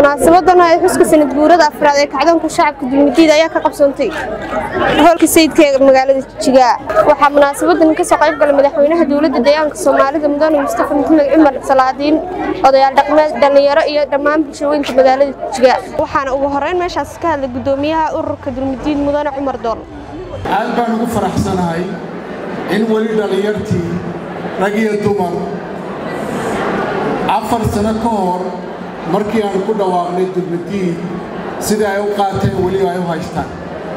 munaasabadan ee xuska sanad guurada afraad ee kacdoonka shacabka dulmidiid ayaa ka qabsoontay hoolka sayidka ee magaalada jigaa waxaa munaasabadan kasoo qayb galay madaxweynaha dowladda deegaanka soomaalida mudane mustafa maxamed cumar salaadiin odayaal dhaqmeed dhallinyaro iyo dhammaan bulshooyinka magaalada jigaa waxaana ugu horeyn meeshaas ka hadlay gudoomiyaha ururka dulmidiid mudane cumar dool aad baan ugu faraxsanahay in weli dhallinyartii rag iyo dumar afar sano ka hor markii aan ku dhawaaqnay dulmidiid sida ay u qaateen weli ay u haystaan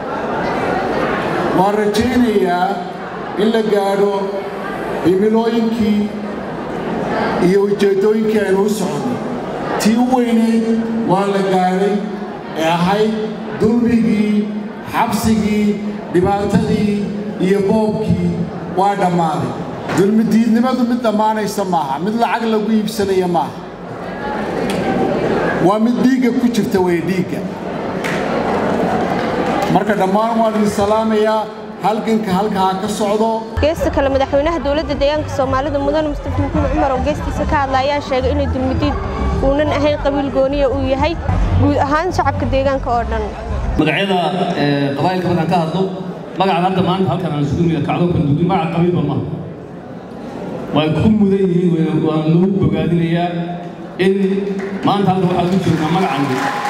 waan rajaynayaa in la gaadho himilooyinkii iyo ujeeddooyinkii aynu u soconay tii u weynayd waa la gaadhay ee ahayd dulmigii xabsigii dhibaatadii iyo boobkii waa dhammaaday dulmidiidnimadu mid dhammaanaysa maaha mid lacag lagu iibsanaya maaha waa mid dhiigga ku jirta wey dhiigga marka dhammaan waan idin salaamayaa halganka halkaa ka socdo geesta kale madaxweynaha dowladda deegaanka soomaalida mudane mustafa maxamed cumar oo geestiisa ka hadla ayaa sheegay inay dulmidiid uunan ahayn qabiil gooniya uu yahay guud ahaan shacabka deegaanka oo dhan magacyada qabaa'ilka markaan ka hadlo magacan hadda maanta halkan aan isugu nimid kacdoonkan dugdi magac qabiilba maaha way ku mudan yihiin waan lagu bogaadinayaa in maanta halka waxaa ku joognaa magacan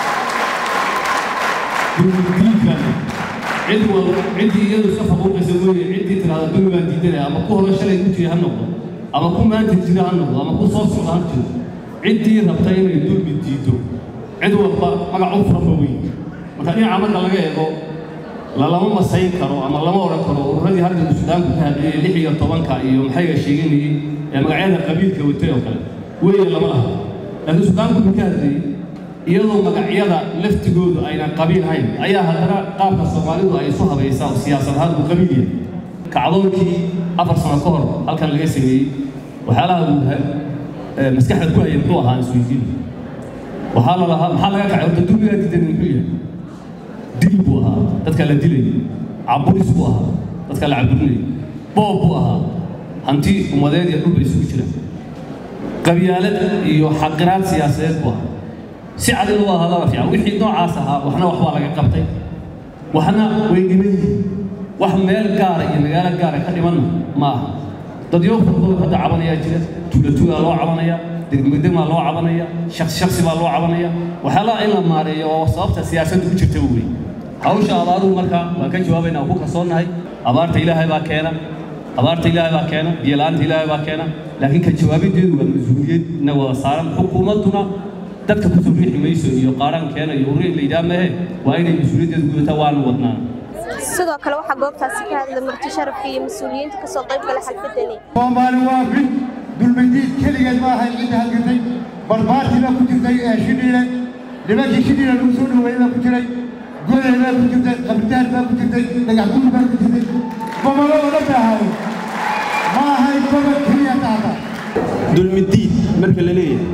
dulmidiidkan cid wal ciddii iyadu iska faquuqaysa mooye ciddii tiraahda dulmi baan diidanaya ama ku hore shalay ku jira ha noqdo ama ku maanta jira ha noqdo ama ku soo socda ha jiro ciddii rabta inay dulmi diido cid walba magac u furanba weyn marka dhinaca marka laga eego lalama masayn karo ama lama odhan karo ururadii halkan suudaanku ka hadlayay lix iyo tobanka iyo maxayga sheeganayay ee magacyada qabiilka watay oo kale weeye lama laha laakiin suudaanku wuxuu ka hadlayay iyadoo magacyada laftigoodu aynan qabiil hayn ayaa haddana qaabka soomaalidu ay isu habaysaa oo siyaasad ahaan uu qabiil yahay kacdoonkii afar sano ka hor halkan laga sameeyey waxyaalaha uu maskaxda ku haya muxuu ahaa isweydiin waxaa la lahaa maxaa laga kacay horta dulmigaa diidan muxuu yahay dil buu ahaa dadka la dilayay caburis buu ahaa dadka la caburinayay boob buu ahaa hanti ummadeed iyo dhulba isugu jira qabyaalad iyo xaqiraad siyaasadeed buu ahaa si cadi loo hadala fiican wixii noocaas ahaa waxna waxbaa laga qabtay waxna way dhiman yihiin wax meel gaara iyo magaalo gaara ka dhimanna ma aha dadyo fardood hadda cabanayaa jira tuulatuugaa loo cabanaya degmegdegmaa loo cabanaya shaksi shaksi baa loo cabanaya waxyaalaha in la maareeyo oo sababta siyaasadda ku jirta wey hawsha abaaruhu marka waan ka jawaabaynaa ku kalsoonnahay abaarta ilaahay baa keena abaarta ilaahay baa keena biyola'aanta ilaahay baa keena laakiin ka jawaabideedu waa mas-uuliyad na wada saaran xukuumadduna dadka ku soo riixi mayso iyo qaaraan keena iyo urri la yidhaha mahe waa inay mas-uuliyaddeedu gudataa waanu wadnaa sidoo kale waxaa goobtaasi ka hadlay marti sharafka iyo mas-uuliyiinta ka soo qayb galay xalfadani soomaali waa mid dulmidiid keligeed ma ahayn cidda halgatay barbaartii baa ku jirtay ee shidhiile nimankii shidhiile lagu soo dhaweeyey baa ku jiray goday baa ku jirtay qabridaar baa ku jirtay dhagax guri baa ku jirtay gobolo oo dhan bay ahaayeen ma ahayn gobol keliya taata dulmidiid marka la leeyahay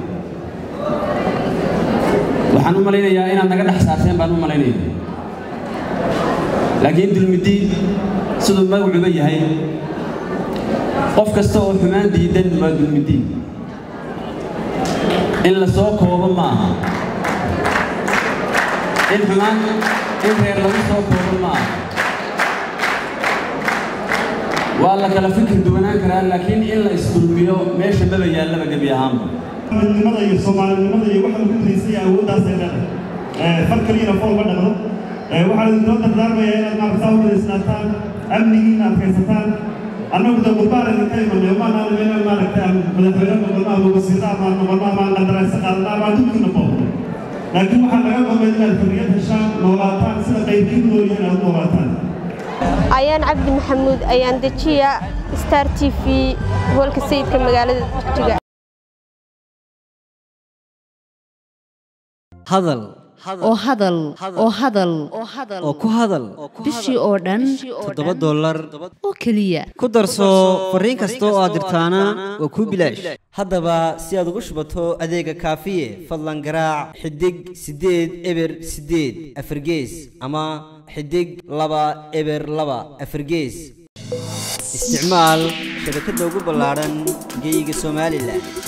waxaan u malaynayaa inaad naga dhex saarteen baan u malaynaya laakiin dulmidiid siduu magacuba yahay qof kasta oo xumaan diidan waa dulmidiid in la soo koobo ma aha in xumaan in reer lagu soo koobo ma aha waa la kala fikir duwanaan karaa laakiin in la isdulmiyo meesha maba yaallaba gebi ahaanba midnimada iyo soomaalinimada iyo waxa lagu tiriisaya awooddaasay leedahay far keliyana fool ma dhaqdo waxaa idinoo dardaarmaya inaad maaragtaa u wadaysnaataan amnigiina adkaysataan annagu da gurbaan idinka imanay maanaan inaan maaragta madaxweyne noqono ama wasiirro ama noqono ama qadaraysa qaadana ama dulkiina boobno laakiin waxaa laga goobay inaad xorriyad heshaan noolaataan sida qaybkiin noolyihiin aad noolaataan ayaan cabdi maxamuud ayaan dejiya star t v hoolka sayidka magaalada jiga hadal oo hadal oo hadal oo ku hadal bishii oo dhan toddoba dollar oo keliya ku darso fariin kasta oo aad dirtaana waa kuu bilaash haddaba si aad ugu shubato adeega kaafiye fadlan garaac xidig siddeed eber siddeed afargees ama xidig laba eber laba afargees isticmaal shabakadda ugu ballaadhan geeyiga somalilan